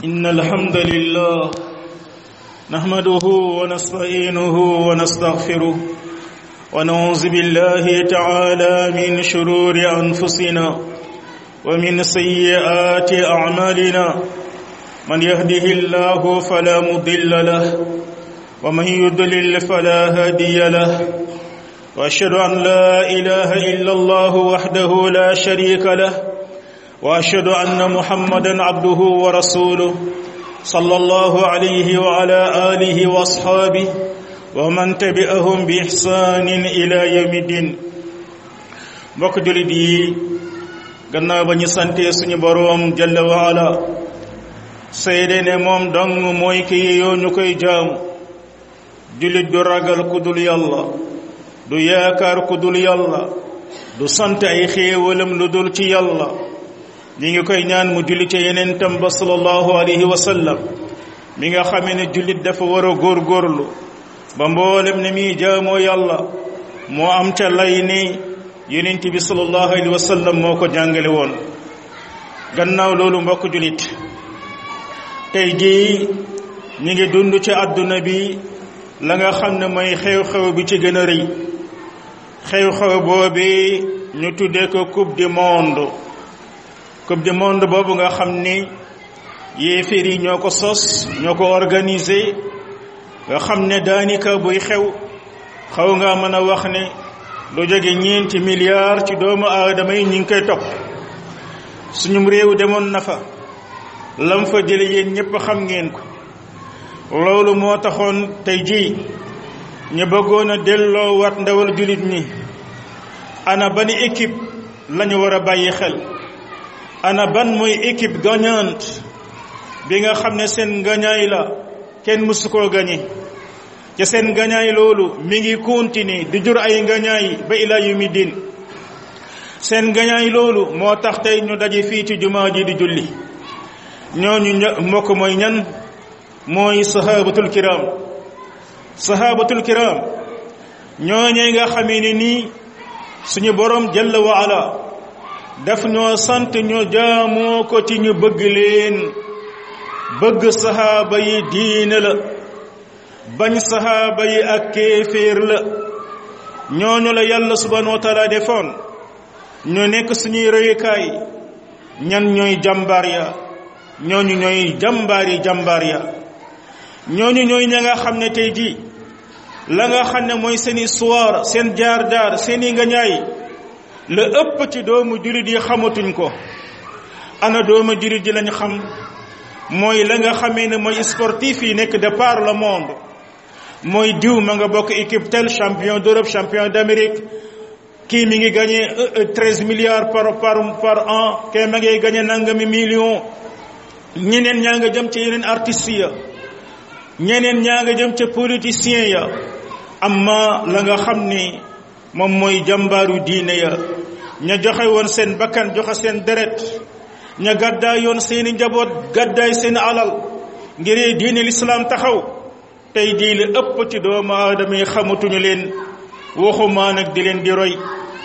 إن الحمد لله نحمده ونستعينه ونستغفره ونعوذ بالله تعالى من شرور أنفسنا ومن سيئات أعمالنا من يهده الله فلا مضل له ومن يضلل فلا هادي له واشهد ان لا اله الا الله وحده لا شريك له واشهد ان محمدا عبده ورسوله صلى الله عليه وعلى اله واصحابه ومن تبعهم باحسان الى يوم الدين mbokk julit yi gannaaw ba ñu sante suñu boroom jalla wa ala seede ne moom dong mooy ki yeyoo ñu koy jaamu julit du ragal ku dul yàlla du yaakaar ku dul yàlla du sant ay xéewalam lu dul ci yàlla ñi ngi koy ñaan mu julli ca yeneen tam ba sallallahu alayhi wa sallam mi nga xamee ne jullit dafa war a góorgóorlu ba mboolem ne muy jaamoo yàlla moo am ca lay ni yonent bi sallallahu alayhi wa sallam moo ko jàngale woon gannaaw loolu mbokk jullit tey jii ñi ngi dund ci àdduna bi la nga xam ne mooy xew-xew bi ci gën a rëy xew-xew boobi ñu tuddee ko coupe du monde coupe du monde boobu nga xam ni yéeféer yi ñoo ko sos ñoo ko organisé nga xam ne daanaka buy xew xaw nga mën a wax ne lu jóge ñeenti milliards ci doomu aadama yi ñu ngi koy topp suñum réew demoon na fa lam fa jële yéen ñépp xam ngeen ko loolu moo taxoon tey jii ñu bëggoon a delloo wat ndawal jullit ñi ana ban équipe lañu war a bàyyi xel ana ban mooy équipe gagnante bi nga xam ne seen gañaay la kenn mësu koo gañe ca seen gañaay loolu mi ngi continuer di jur ay gañaay ba ila yumi din seen gañaay loolu moo tax tey ñu daje fii ci jumaa ji di julli ñooñu mbokk mooy ñan mooy sahabatul kiram sahabatul kiram ñooñee nga xamee ne nii suñu borom jalla wa ala daf ñoo sant ñu jaamoo ko ci ñu bëgg leen bëgg sahaaba yi diine la bañ sahaaba yi ak kéeféer la ñooñu la yàlla subhanahu wa taala defoon ñu nekk suñuy rëyukaay ñan ñooy jàmbaar ya ñooñu ñooy jàmbaar yi jàmbaar ya ñooñu ñooy ña nga xam ne tey jii la nga xam ne mooy seen histoire seen jaar-jaar seeni nga ñaay la ëpp ci doomu jurit yi xamatuñ ko ana doomu jurit yi lañ xam mooy la nga xamee ne mooy sportif yi nekk de par le monde mooy diw ma nga bokk équipe tel champion d'Europe champion d'Amérique kii mi ngi gagné treize milliards par par par an kii ma ngay gagné nangami million ñeneen ñaa nga jëm ci yeneen artistes ya ñeneen ñaa nga jëm ca politiciens ya amma la nga xam ni moom mooy jàmbaaru diine ya ña joxe woon seen bakkan joxe seen deret ña gàddaay yoon seeni njaboot gàddaay seen alal ngir diine lislaam taxaw tey jii li ëpp ci doomu aadama yi xamatuñu leen waxumaa nag di leen di roy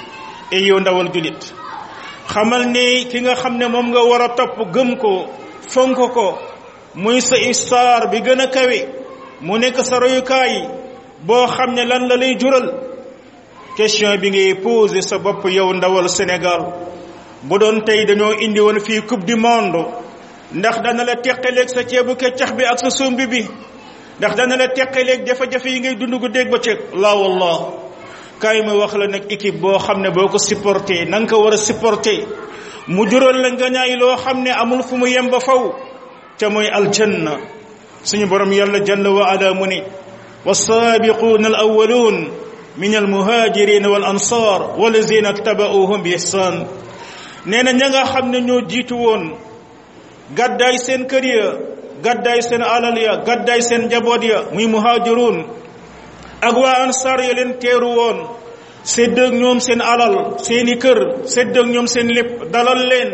e yow ndawal julit xamal ni ki nga xam ne moom nga war a topp gëm ko fonk ko muy sa histoire bi gën a kawe mu nekk sa royukaay boo xam ne lan la lay jural question bi ngay posé sa bopp yow ndawal Sénégal bu doon tey dañoo indi woon fii coupe du monde ndax dana la teqaleeg sa ceebu keccax bi ak sa sombi bi ndax dana la teqaleeg jafe-jafe yi ngay dund gu dégg ba ceeg laa wallah kaay ma wax la nag équipe boo xam ne boo ko supporté na nga ko war a supporté mu jural la nga ñaay loo xam ne amul fu mu yem ba faw ca mooy aljanna suñu borom yàlla jalla wa ala mu ne والسابقون الأولون من المهاجرين والأنصار والذين اتبعوهم بإحسان نينا نيغا خامن ñoo jiitu woon gàddaay seen kër ya gàddaay seen alal ya gàddaay seen njaboot ya muy muhajirun ak waa ansar ya leen teeru woon sédd ak ñoom seen alal seeni kër sédd ak ñoom seen lépp dalal leen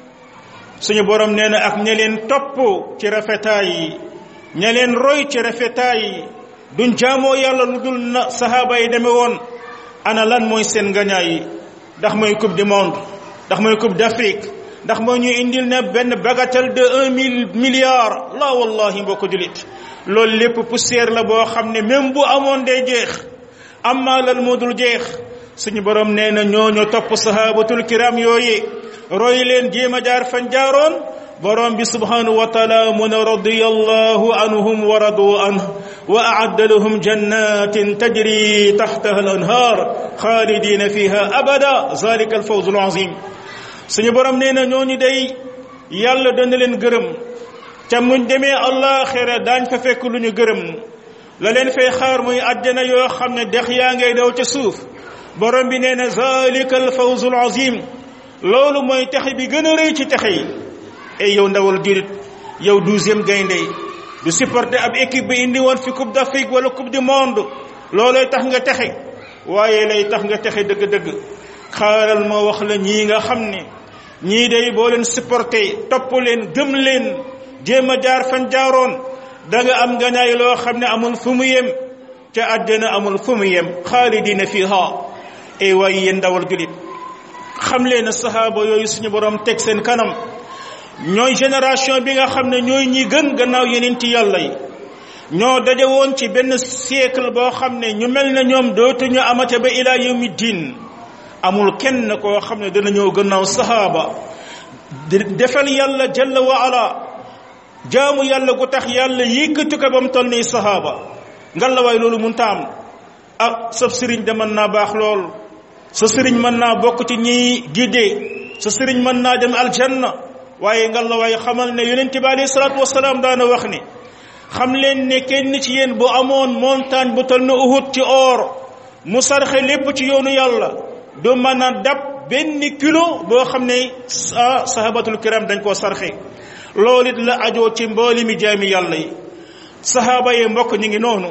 suñu borom nee na ak ña leen topp ci rafetaay yi ña leen roy ci rafetaay yi duñ jaamoo yàlla lu dul na sahaaba yi demee woon ana lan mooy seen ngañaay yi ndax mooy coupe du monde ndax mooy coupe d'Afrique ndax moo ñu indil ne benn bagatelle de un mille milliard la wallahi mbokk julit loolu lépp poussière la boo xam ne même bu amoon day jeex amma lal moo dul jeex suñu borom nee na ñooñu topp sahabatul kiram yooye roy leen jéem a jaar fan jaaroon borom bi subhanahu wa taala mu ne radiyallahu anhum wa radu anhu wa aadda lahum jannatin tajri taxtaha al anhar xaalidina fiha abada zalika al fawz al azim suñu borom nee na ñooñu day yàlla dana leen gërëm ca muñ demee àllaaxira daañ fa fekk lu ñu gërëm la leen fay xaar muy àjjana yoo xam ne dex yaa ngay daw ca suuf borom bi nee na zalika al fawz al azim loolu mooy texe bi gën a rëy ci texe yi ay yow ndawal julit yow douzième gaynde du supporter ab équipe bi indi woon fi coupe d'Afrique wala coupe du monde loolooy tax nga texe waaye lay tax nga texe dëgg-dëgg xaaral ma wax la ñii nga xam ne ñii day boo leen supporter topp leen gëm leen jéem a jaar fan jaaroon da nga am ngañaay loo xam ne amul fu mu yem ca àddina amul fu mu yem xaalidina fiha ay waaye yéen ndawal julit xam leen ne sahaaba yooyu suñu borom teg seen kanam ñooy génération bi nga xam ne ñooy ñi gën gannaaw yeneen ci yàlla yi ñoo daje woon ci benn siècle boo xam ne ñu mel ne ñoom dootuñu amate ba ila yawmi diin amul kenn koo xam ne dana ñëw gannaaw sahaaba defal yàlla jalla wa ala jaamu yàlla gu tax yàlla yëkkati ko ba mu toll nii sahaaba ngal la waay loolu mun taam ah sab sëriñ de mën naa baax lool sa sëriñ mën naa bokk ci ñiy gidee sa sëriñ mën naa dem aljanna waaye ngal la waaye xamal ne yonent bi alayhi salaatu wasalaam daana wax ne xam leen ne kenn ci yéen bu amoon montagne bu toll na Uhud ci or mu sarxe lépp ci yoonu yàlla du mën a dab benn kilo boo xam ne ah sahabatul kiram dañ koo sarxe loolu it la ajoo ci mbooli mi jaami yàlla yi sahaaba yi mbokk ñi ngi noonu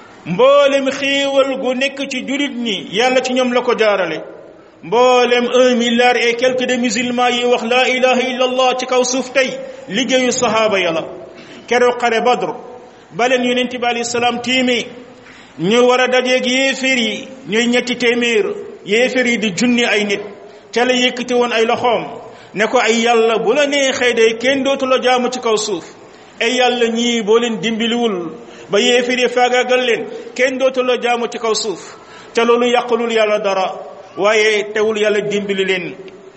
mboolem xéewal gu nekk ci jurit ñi yàlla ci ñoom la ko jaarale mboolem un milliard et quelques de musulmans yi wax laa ilaha illa allah ci kaw suuf tey liggéeyu sahaaba ya la keroog xare badr baleen yonent bi alayhi salaam tiimi ñu war a dajeeg yéeféer yi ñuy ñetti téeméer yéeféer yi di junni ay nit ca la yëkkati woon ay loxoom ne ko ay yàlla bu la neexee day kenn dootu la jaamu ci kaw suuf ay yàlla ñii boo leen dimbiliwul ba yéeféer yi faagaagal leen kenn dootu la jaamu ci kaw suuf ca loolu yàqulul yàlla dara waaye teewul yàlla dimbali leen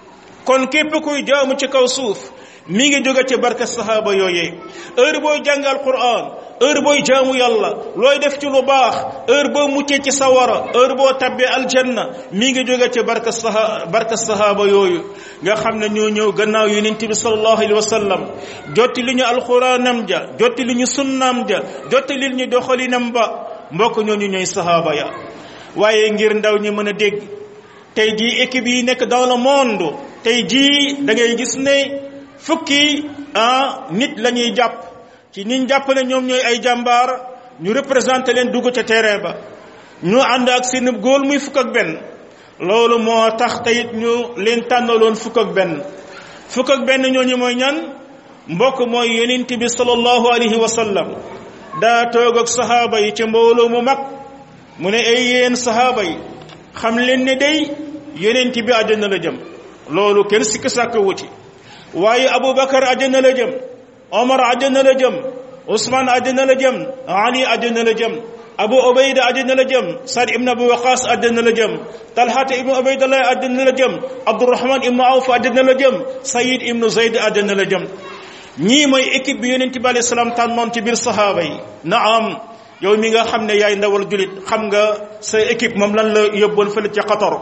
kon képp kuy jaamu ci kaw suuf mi ngi jóge ci barke sahaaba yooyee heure booy jàngal Qur'an heure booy jaamu yàlla looy def ci lu baax heure boo muccee ci sawara heure boo tabbee aljanna mi ngi jóge ci barke saha barke sahaaba yooyu nga xam ne ñoo ñëw gannaaw yonent bi sallallahu alayhi wa sallam jotti li ñu alxuraanam ja jotti li ñu sunnaam ja jotti li ñu doxalinam ba mbokk ñooñu ñooy sahaaba ya waaye ngir ndaw ñi mën a dégg tey jii équipe yi nekk dans le monde tey jii da ngay gis ne fukki ah nit la ñuy jàpp ci niñ jàpp ne ñoom ñooy ay jàmbaar ñu représenté leen dugg ca terrain ba ñu ànd ak seen góol muy fukk ak benn loolu moo tax teyit ñu leen tànnaloon fukk ak benn fukk ak benn ñooñu mooy ñan mbokk mooy yonent bi sallallahu alayhi wa sallam daa toog ak sahaaba yi ci mbooloo mu mag mu ne ay yéen sahaaba yi xam leen ne day yonent bi àjjana la jëm loolu kenn sikk sàkk wuti waaye aboubacar àjjana la jëm omar àjjana la jëm ousmane àjjana la jëm ali àjjana la jëm abu obayda àjjana la jëm sad ibn abu waqas àjjana la jëm talhata ibnu obaydallah àjjana la jëm abdourahman ibnu awf àjjana la jëm sayid ibnu zayd àjjana la jëm ñii mooy équipe bi yonent bi alayhi salaam tànnoon ci biir sahaaba yi naam yow mi nga xam ne yaay ndawal julit xam nga sa équipe moom lan la yóbboon fële ca Qatar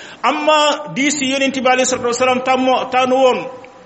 amma di si yonent bi alayhi salatu wasalaam tàmmo tànn woon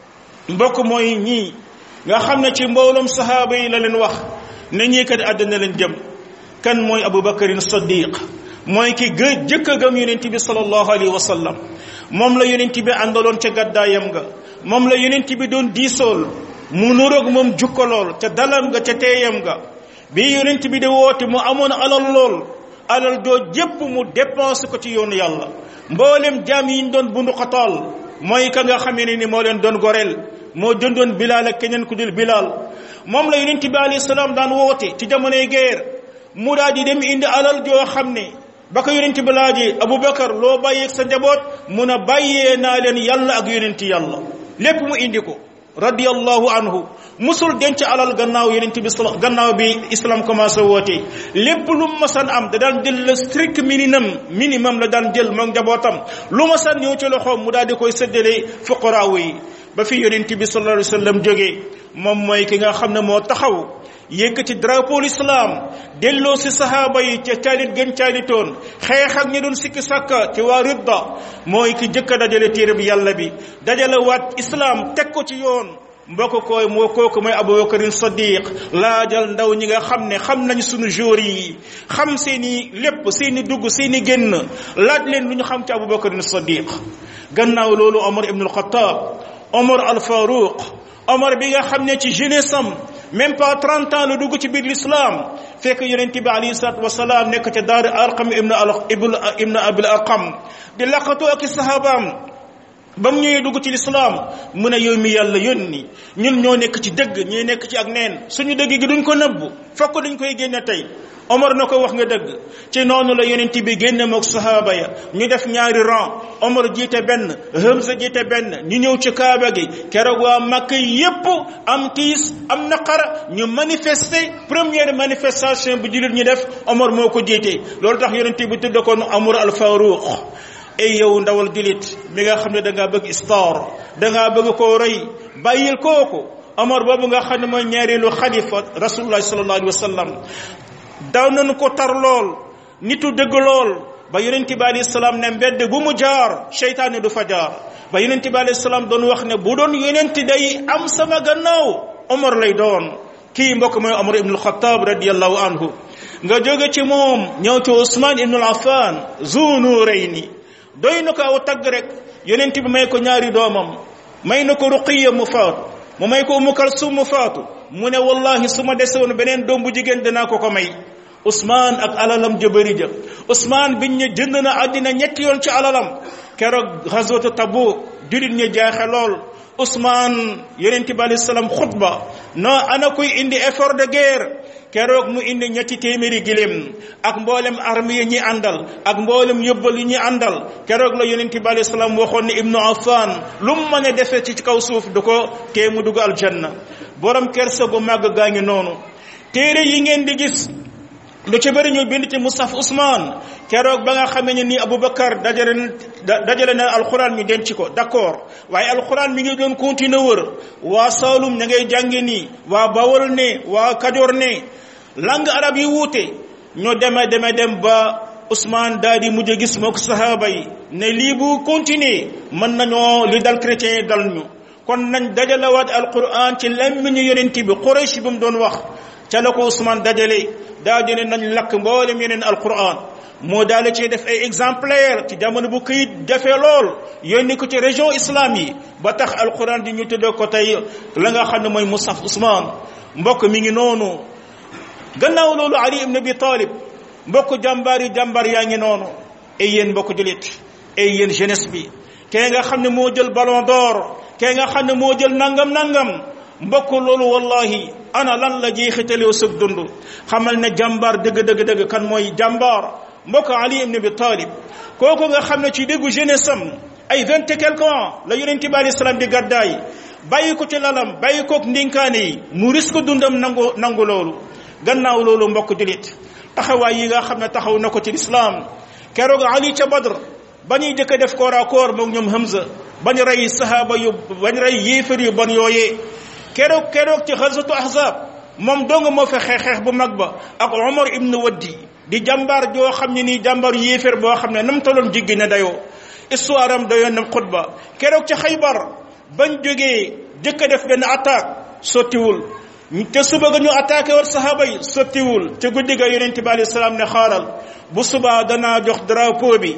mbokk mooy ñii nga xam ne ci mbooloom sahaaba yi la leen wax ne ñii kat àddina leen jëm kan mooy abubakarin saddiq mooy ki gë jëkk a gëm yonent bi sallallahu alayhi wa sallam moom la yonent bi àndaloon ca gàddaayam nga moom la yonent bi doon diisool mu nuroog moom jukkalool ca dalam nga ca teeyam nga bi yonent bi di woote mu amoon alal lool alal joo jépp mu dépensé ko ci yoonu yàlla mboolem jaam yi ñu doon bundu xataal mooy ka nga xamee ne ni moo leen doon goreel moo jëndoon bilaal ak keneen ku dul bilaal moom la yonent bi alayhi salaam daan woote ci jamonoy guerre mu daal di dem indi alal joo xam ne ba ko yonent bi laajee Aboubacar loo bàyyeeg sa njaboot mun a bàyyee naa leen yàlla ak yonent yàlla lépp mu indi ko radiyallahu anhu musul denc alal gannaaw yonent bi gannaaw bi islam commencé woote lépp lu masan am da daan jël le strict minimum minimum la daan jël moom njabootam lu masan ñëw ci loxoom mu daal di koy séddale fuqaraawu yi ba fi yonent bi sallallahu alayhi wa sallam jógee moom mooy ki nga xam ne moo taxaw yëkkati drapeau l'islam delloo si sahaaba yi ca caalit gën caalitoon xeex ak ñi doon sikki sàkka ci waa ridda mooy ki jëkk a dajale téere bi yàlla bi dajale waat islam teg ko ci yoon mbokk koy moo kooku mooy abubakarin sadiq laajal ndaw ñi nga xam ne xam nañ sunu jour yi xam seeni lépp seeni dugg seeni génn laaj leen lu ñu xam ci abubakarin sadiq gannaaw loolu omar ibn al-khattab omar al faruq omar bi nga xam ne ci jeunesse am même pas 30 ans la dugg ci biir l'islam fekk yonent bi alayhi salatu wasalaam nekk ca daar arqam ibn al ibn abil arqam di laqatu ak sahabaam ba mu ñëwee dugg ci lislaam mu ne yow mi yàlla yónni ñun ñoo nekk ci dëgg ñuy nekk ci ak neen suñu dëgg gi duñ ko nëbbu fokk dañ koy génne tey Omar na ko wax nga dëgg ci noonu la yonent bi génne mook sahaaba ya ñu def ñaari rang Omar jiite benn Hamza jiite benn ñu ñëw ci kaaba gi keroog waa Makka yépp am tiis am naqar ñu manifester première manifestation bu jullit ñu def Omar moo ko jiite loolu tax yonent bi tudd ko Amr al Faruq ay yow ndawal julit mi nga xam ne da ngaa bëgg star da ngaa bëgg koo rëy bàyyil kooku Omar boobu nga xam ne mooy ñaareelu xalifa rasulullah sallallahu alayhi wa sallam daw nañu ko tar lool nitu dëgg lool ba yonent bi alayhi salaam ne mbedd bu mu jaar seytaane du fa jaar ba yonent bi alayhi salaam doon wax ne bu doon yonent day am sama gannaaw Omar lay doon kii mbokk mooy Omar ibn al-Khattab radiyallahu anhu nga jóge ci moom ñëw ci Ousmane ibn al-Affan Zunurayni doy na ko aw tagg rek yonent bi may ko ñaari doomam may na ko ruqiya mu faatu mu may ko umu kalsum mu faatu mu ne wallahi su ma dese woon beneen doom bu jigéen dinaa ko ko may Ousmane ak alalam jëbëri ja Ousmane biñ ne jënd na àddina ñetti yoon ci alalam keroog xaswatu Tabuk julit ñi jaaxe lool Ousmane yonent bi alayhi salaam xutba no ana kuy indi effort de guerre keroog mu indi ñetti téeméeri giléem ak mboolem armée yi ñi àndal ak mboolem yóbbal yi ñi àndal keroog la yonent bi alayhi salaam waxoon ne ibnu affan lu mu mën a defee ci kaw suuf du ko tee mu dugg aljanna borom kersa gu màgg gaa ngi noonu téere yi ngeen di gis lu ci bëri ñu bind ci Musaf Ousmane keroog ba nga xamee ne nii Aboubacar dajale dajale na alxuraan ñu denc ko d'accord waaye alxuraan mi ngi doon continuer wër waa Saalum ña ngay jànge nii waa Bawol ne waa Kajoor ne langue arab yi wuute ñu deme deme dem ba Ousmane daal di mujj gis mook sahaaba yi ne lii bu continuer mën nañoo li dal chrétien yi dal ñu kon nañ dajalewaat alquran ci lammiñu yonent bi Quraysh bi mu doon wax ca la ko Ousmane dajale daa dine nañ lakk mboolem yeneen alquran moo daal ci def ay exemplaire ci jamono bu këyit jafe lool yónni ko ci région islam yi ba tax alquran di ñu tuddee ko tey la nga xam ne mooy Musaf Ousmane mbokk mi ngi noonu gannaaw loolu Ali ibn Abi Talib mbokk jàmbaar yi jàmbaar yaa ngi noonu ay yéen mbokk julit ay yéen jeunesse bi kee nga xam ne moo jël ballon d'or kee nga xam ne moo jël nangam nangam mbokk loolu wallahi ana lan la jeexitalew sëg dund xamal ne jàmbaar dëgg dëgg dëgg kan mooy jàmbaar mbokk Ali ibn Abi Talib kooku nga xam ne ci déggu jeunesse am ay vingt et quelque ans la yonent bi alayhi salaam di gàddaay bàyyi ko ci lalam bàyyi kook ndinkaane yi mu risque dundam nangu nangu loolu gannaaw loolu mbokk julit taxawaay yi nga xam ne taxaw na ko ci lislaam keroog Ali ca Badr ba ñuy jëkk def koor à koor moom ñoom Hamza bañ rey sahaaba yu bañ rey yéefar yu bon yooyee keroog keroog ci xasatu ahzab moom dong moo fa xeex xeex bu mag ba ak Omar ibn Waddi di jàmbaar joo xam ne nii jàmbaar yéefar boo xam ne nam toloon jiggi na dayoo histoire am dayoon na xutba keroog ci xaybar bañ jógee jëkk def benn attaque sottiwul te suba ga ñu attaqué war sahaaba yi sottiwul te guddi ga yonent bi alayhi salaam ne xaaral bu subaa danaa jox drapeau bi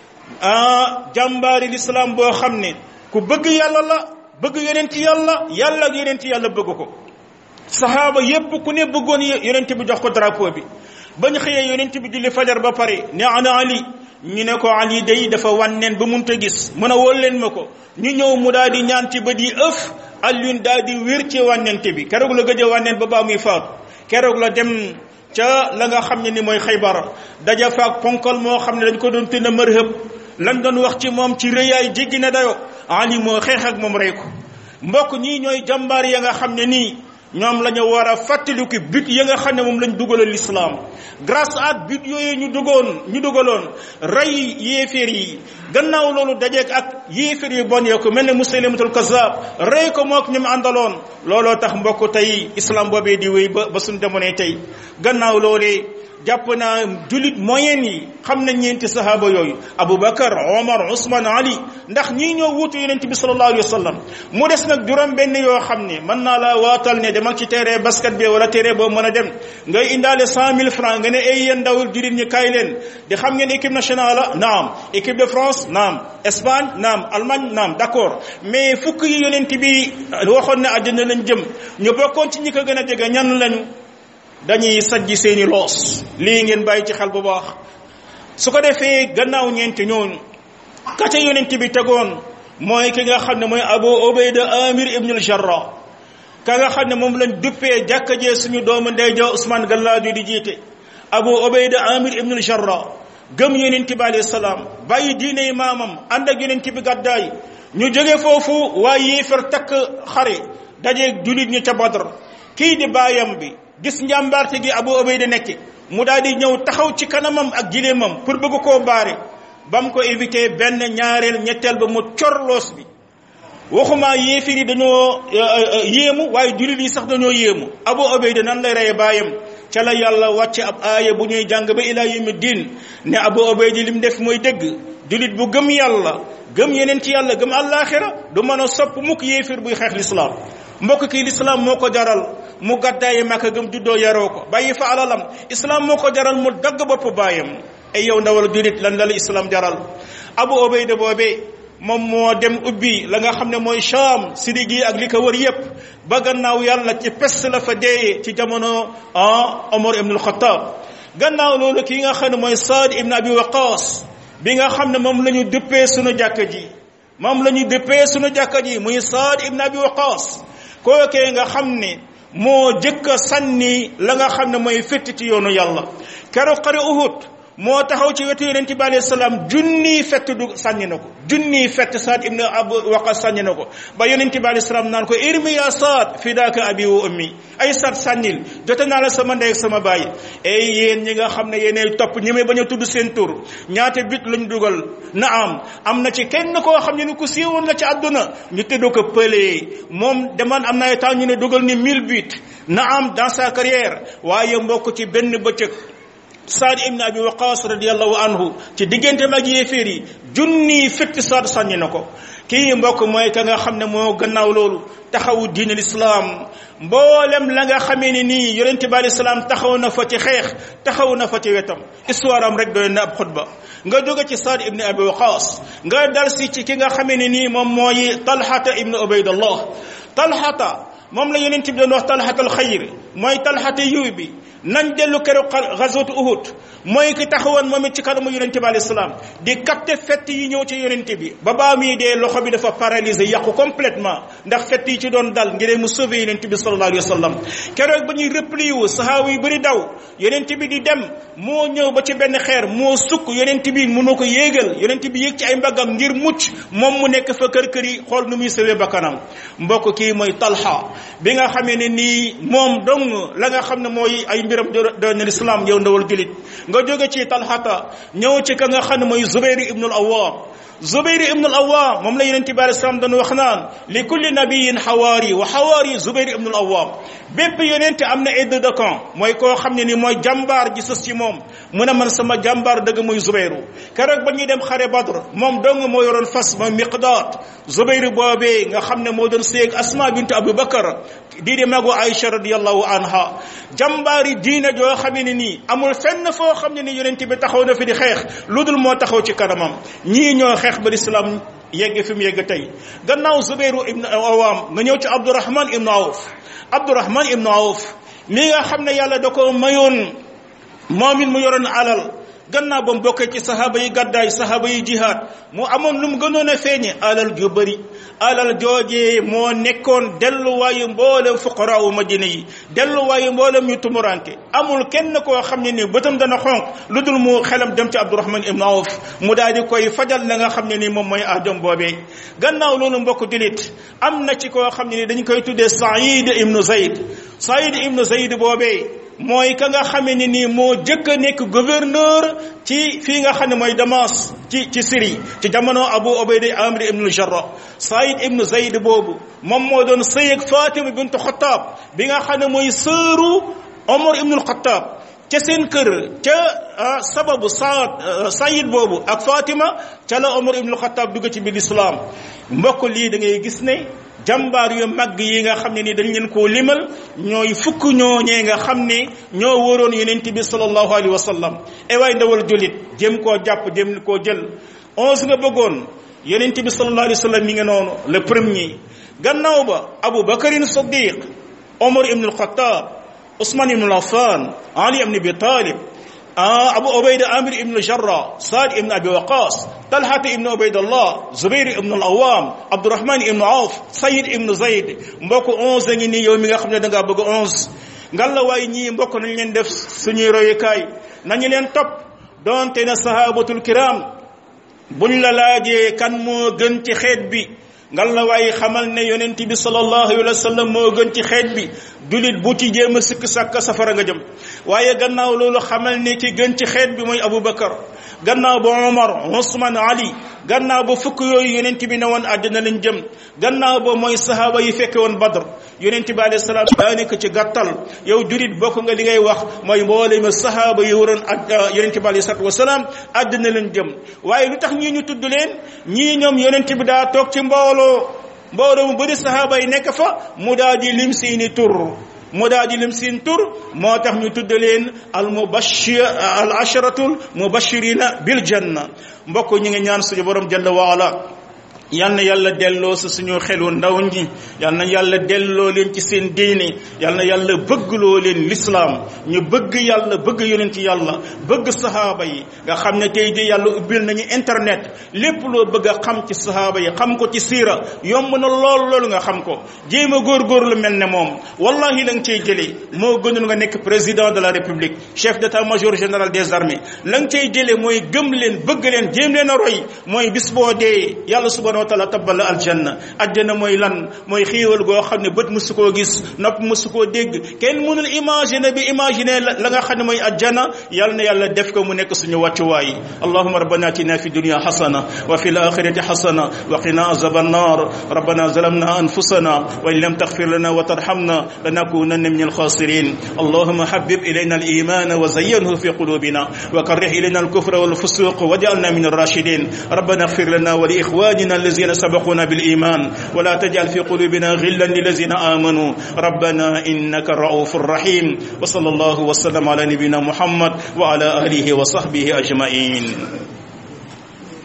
ah jàmbaari l'islam boo xam ne ku bëgg yàlla la bëgg yonent yàlla yàlla ak yonent yàlla bëgg ko sahaaba yépp ku ne bëggoon yonent bi jox ko drapeau bi bañ xëyee yonent bi julli fajar ba pare ne ana ali ñu ne ko ali day dafa wànneen ba munta gis mën a wóol leen ma ko ñu ñëw mu daal di ñaan ci bët yi ëf Alioune daal di wér ci wànnente bi keroog la gëj a wànneen ba baa muy faatu keroog la dem ca la nga xam ne ni mooy xaybar daja faak ponkal moo xam ne dañ ko doon tënn mërhëb lan doon wax ci moom ci rëyaay jéggi na dayo ali moo xeex ak moom rey ko mbokk ñii ñooy jàmbaar ya nga xam ne nii ñoom la ñu war a fàttaliku but ya nga xam ne moom lañ dugaloon l'islam grâce à but yooyu ñu dugoon ñu dugaloon rey yéeféer yi gannaaw loolu dajeek ak yéeféer yu bon ya ko mel ne musaylimatul kazzab rey ko mook ñoom àndaloon looloo tax mbokk tey islam boobee di wéy ba ba suñ demonee tey gannaaw loolee jàpp naa julit moyen yi xam na ñeenti sahaaba yooyu aboubacar omar ousmane ali ndax ñii ñoo wuutu yonente bi salallahu alayhi wa sallam mu des nag juróom benn yoo xam ne mën naa laa waatal ne demal ci terrain basket bi wala terrain boobu mën a dem ngay indaale cent mille francs nga ne ay yéen ndawul julit ñi kaay leen di xam ngeen équipe nationale la naam équipe de france naam espagne naam allemagne naam d' accord mais fukk yi yonente bi waxoon ne àjjana lañ jëm ñu bokkoon ci ñi ko gën a jege ñan lañu dañuy sajji seeni loos lii ngeen bàyyi ci xel bu baax su ko defee gannaaw ñeenti ñooñu ka ca yonent bi tegoon mooy ki nga xam ne mooy abu ubayda amir ibnul jarrah ka nga xam ne moom lañ duppee jàkka jee suñu doomu ndey ja Ousmane Gallaajo di jiite abu ubayda amir ibnul jarrah gëm yonent bi alayhi salaam bàyyi diine maamam ànd ak yonent bi gàddaay ñu jóge foofu waa yéefar takk xare dajeeg julit ñu ca badr kii di baayam bi gis njàmbaarte gi abu ubayda nekk mu daal di ñëw taxaw ci kanamam ak jileemam pour bëgg koo baare ba mu ko éviter benn ñaareel ñetteel ba mu corloos bi waxuma yéefir yi dañoo yéemu waaye jullit yi sax dañoo yéemu abu ubayda nan lay reye baayam ca la yàlla wàcce ab aaya bu ñuy jàng ba ila yawmi diin ne abu ubayda li mu def mooy dëgg jullit bu gëm yàlla gëm yeneen ci yàlla gëm àllaaxira du mën a sopp mukk yéefir buy xeex lislaam mbokk kii lislaam moo ko jaral mu gàddaayi Makka gëm juddoo yaroo ko bàyyi fa alalam islaam moo ko jaral mu dagg bopp baayam ay yow ndawal julit lan la la islaam jaral abu ubayda boobee moom moo dem ubbi la nga xam ne mooy Sham sidi gi ak li ko wër yépp ba gannaaw yàlla ci peste la fa deeyee ci jamono ah Omar ibn al-Khattab gannaaw loolu kii nga xam ne mooy Saad ibn Abi Waqas bi nga xam ne moom la ñu dëppee sunu jàkka ji moom la ñu dëppee sunu jàkka ji muy Saad ibn Abi Waqas kookee nga xam ne moo jëkk a sànni la nga xam ne mooy fétti ci yoonu yàlla keroog xare Uhud moo taxaw ci wetu yonente bi alayhi salaam junniy fett du sànni na ko junniy fett Saad ibn Abu Waqas sànni na ko ba yonente bi alayhi salaam naan ko irmi ya Saad fidaaka abi wa ummi ay Saad sànnil jote naa la sama ndey ak sama baay ay yéen ñi nga xam ne yéenay topp ñi may bañ a tudd seen tur ñaata bit lañ dugal na am am na ci kenn koo xam ne ni ku siiwoon la ci àdduna ñu tëdd ko pëlee moom deman am na ay temps ñu ne dugal ni mille buts na am dans sa carrière waaye mbokk ci benn bëccëg Saad ibn Abi Waqas radiyallahu anhu ci diggante mag yéeféer yi junni fitti Saad sànni na ko kii mbokk mooy ka nga xam ne moo gannaaw loolu taxawu diin lislaam mboolem la nga xamee ne nii yonente bi alayhi salaam taxaw na fa ci xeex taxaw na fa ci wetam histoire am rek doy na ab xutba nga jóge ci Saad ibn Abi Waqas nga dal si ci ki nga xamee ne nii moom mooy Talhata ibn Ubaydallah Talhata moom la yonent bi doon wax talxatal xayr mooy talxata yiw bi nañ dellu keroog gazwat uhud mooy ki taxawoon moom it ci kanamu yonent bi alayhi salaam di capter fett yi ñëw ci yonent bi ba baa muy dee loxo bi dafa paralysé yàqu complètement ndax fett yi ci doon dal ngir mu sauver yonent bi sallallahu alayhi wa sallam keroog ba ñuy replié wu sahaaba yu bëri daw yonent bi di dem moo ñëw ba ci benn xeer moo sukk yonent bi mënu ko yéegal yonent bi yéeg ci ay mbaggam ngir mucc moom mu nekk fa kër kër yi xool nu muy sauver ba kanam mbokk kii mooy talha bi nga xamee ne nii moom dong la nga xam ne mooy ay mbiram doon na lislaam yow ndawal julit nga jóge ci talxata ñëw ci ka nga xam ne mooy zubayri ibnul awwam zubayri ibnul awwam moom la yonent bi alei salaam doon wax naan li kulli nabiyin xawaari wa xawaari zubayri ibnul awwam bépp yonent am na aide de camp mooy koo xam ne ni mooy jàmbaar ji sës ci moom mu ne man sama jàmbaar dëgg mooy zubayru keroog ba ñuy dem xare badr moom dong moo yoroon fas mooy miqdaat zubayru boobee nga xam ne moo doon séeg asma bintu abu bakar di di magu aïcha radiallahu anha jàmbaari diine joo xam ne nii amul fenn foo xam ne ni yonent bi taxaw na fi di xeex lu dul moo taxaw ci kanamam ñii ñoo xeex ba lislaam yegg fi mu yegg tey gannaaw zubayru ibnu awam nga ñëw ci abdourahman ibnu awf abdourahman ibnu awf mi nga xam ne yàlla da ko mayoon moom it mu yoroon alal gannaaw ba mu bokkee ci sahaaba yi gàddaay sahaaba yi jihaad mu amoon lu mu gënoon a feeñe alal ju bëri alal joojee moo nekkoon delluwaayu mboolem fuqaraawu madina yi delluwaayu mboolem ñu tumuranke amul kenn koo xam ne ni bëtam dana xonq lu dul mu xelam dem ci abdourahman ibnu awf mu daal di koy fajal la nga xam ne ni moom mooy aajom boobee gannaaw loolu mbokk dilit am na ci koo xam ne ni dañ koy tuddee saïd ibnu zayd saïd ibnu zayd boobee mooy ka nga xamee ne nii moo jëkk a nekk gouverneur ci fii nga xam ne mooy Damas ci ci Syrie ci jamono Abu Ubayda Amir ibnu Jarrah Saïd ibnu Zayd boobu moom moo doon sëy ak Fatima bintu Xattaab bi nga xam ne mooy sëru Omar ibnu Xattaab ca seen kër ca sababu Saad Saïd boobu ak Fatima ca la Omar ibnu Xattaab dugg ci biir islam mbokk lii da ngay gis ne jàmbaar yu mag yi nga xam ne ni dañ leen koo limal ñooy fukk ñooñee nga xam ne ñoo wóoroon yonent bi sallallahu alayhi wa sallam e waay ndawal julit jëm koo jàpp jëm koo jël onze nga bëggoon yonent bi sallallahu alayhi wa sallam mi nga noonu le premier gannaaw ba Abu Bakarin Siddiq Omar ibn al-Khattab Ousmane ibn Affan Ali ibn Abi Talib Abu Ubayda Amir ibn Jarrah Saad ibn Abi Waqas Talhat ibn Ubaydallah Zubair ibn al-Awwam Abdurrahman ibn Awf Sayyid ibn Zayd mbokk onze ngi nii yow mi nga xam ne da ngaa bëgg onze ngal la waaye ñii mbokk nañ leen def suñuy royukaay nañu leen topp donte na sahabatul kiram buñ la laajee kan moo gën ci xeet bi ngal la waaye xamal ne yonent bi sallallahu alayhi wa sallam moo gën ci xeet bi dulit bu ci jéem a sikk sàkk safara nga jëm waaye gannaaw loolu xamal ne ki gën ci xeet bi mooy Aboubacar gannaaw ba Omar Ousmane Ali gannaaw ba fukk yooyu yonent bi ne woon àddina lañ jëm gannaaw ba mooy sahaaba yi fekke woon Badr yonent bi alayhi salaam daa nekk ci gàttal yow julit bokk nga li ngay wax mooy mboolem sahaaba yi waroon ak yonent bi alayhi salaatu wasalaam àddina lañ jëm waaye lu tax ñii ñu tudd leen ñii ñoom yonent bi daa toog ci mbooloo mbooloo mu bëri sahaaba yi nekk fa mu daal di lim seeni tur mu daal di lim seen tur moo tax ñu tudd leen al mubashir al asharatul mubashirina bil janna mbokk ñu ngi ñaan suñu borom jalla waala yal na yàlla delloo si suñu xelu ndaw ñi yal na yàlla delloo leen ci seen diine yal na yàlla bëggloo leen lislaam ñu bëgg yàlla bëgg yonent yàlla bëgg sahaaba yi nga xam ne tey di yàlla ubbil nañu internet lépp loo bëgg a xam ci sahaaba yi xam ko ci siira yomb na lool loolu nga xam ko jéem a góorgóorlu mel ne moom wallahi la nga cay jëlee moo gënul nga nekk président de la république chef d'état-major général des armées la nga cay jëlee mooy gëm leen bëgg leen jéem leen a roy mooy bis boo dee yàlla subhanahu wa taala tabbal la aljanna aljanna mooy lan mooy xiiwal goo xam ne bët musu koo gis nopp musu koo dégg kenn mënul imaginer bi imaginer la nga xam ne mooy aljanna yàlla na yàlla def ko mu nekk suñu wàccuwaay allahuma rabbana atina fi dunya hasana wa fi alakhirati hasana wa qina azab annar rabbana zalamna anfusana wa in lam taghfir lana wa tarhamna lanakunanna min alkhasirin اللهم حبب إلينا الإيمان وزينه في قلوبنا وكره إلينا الكفر والفسوق واجعلنا من الراشدين ربنا اغفر لنا ولإخواننا الذين سبقونا بالإيمان ولا تجعل في قلوبنا غلا للذين آمنوا ربنا إنك الرؤوف الرحيم وصلى الله وسلم على نبينا محمد وعلى آله وصحبه أجمعين